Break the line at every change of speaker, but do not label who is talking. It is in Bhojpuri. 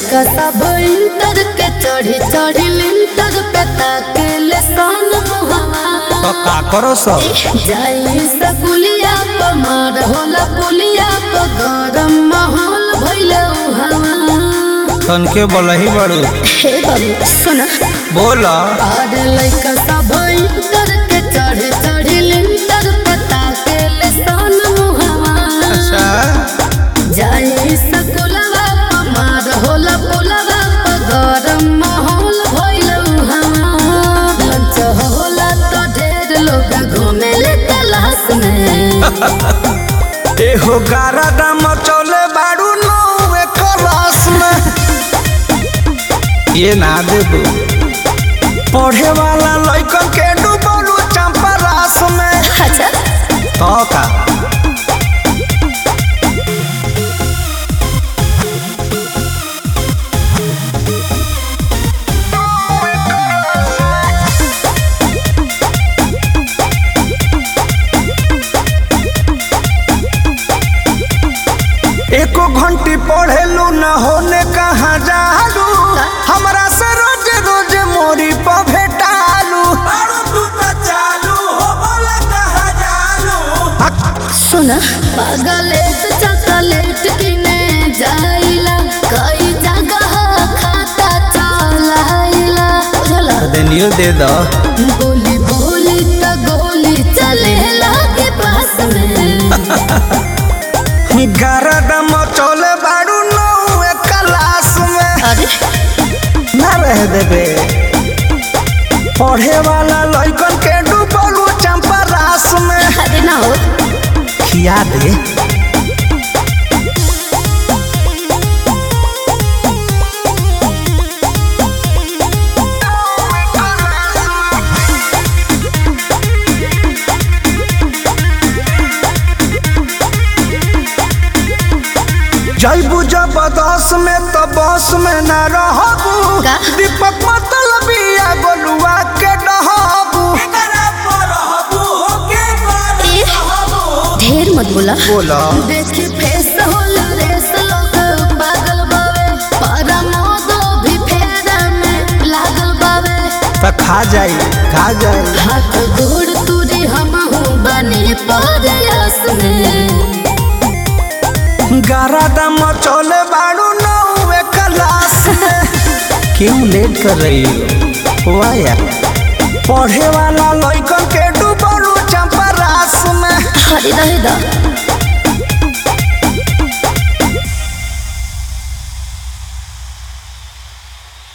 लइका सब इंटर के चढ़ी चढ़ी लिंटर पे ताकेले सन मुहवा
तो का करो सब
जाई सकुलिया प मार होला पुलिया प गरम माहौल भइले उहावा
तन के बोलही बड़ू
हे बाबू सुन
बोल
और लइका सब इंटर के चढ़ी चढ़ी लिंटर पे ताकेले सन मुहवा
अच्छा
जाई सकुलवा प मार होला पुलवा प गरम माहौल भइल उहावा लंच होला तो ढेर लोग घूमेले तलाश में
एहो गारा दाम चले बाड़ू नौवे क्लास में ये ना दे दू पढ़े वाला लइकन के डूबलू चंपा रास में
अच्छा
तो का एको घंटी पढ़ेलू न होने कहाँ जालू हमरा से रोज रोज मोरी पर भेटालू
सुन पागलेट चॉकलेट किने जाइला कई जगह खाता चलाइला बुझला
देनियो दे दो
बोली बोली त गोली चलेला के पास में
गरदम चले बाड़ू नौवे क्लास में
अरे
ना रह देबे पढ़े वाला लइकन के डूबलू चंपा रास में
अरे ना हो
खिया दे जैबू जबरदस्त में तो बस में न रहबू
का?
दीपक मतलब या गोलुआ के डहबू
ए, ढेर मत बोला
बोला
देखी फेस होला रेस लोग पागल बावे पारा मोदो भी फेरा में लागल बावे
तो खा जाई खा जाई
हाथ गोड़ तुरी हम बने परयास में
गारा दम चले बाड़ू नौवे क्लास में क्यों लेट कर रही हो वाह यार पढ़े वाला लइकन के डूबलू चंपा रास में
हरी रहे दा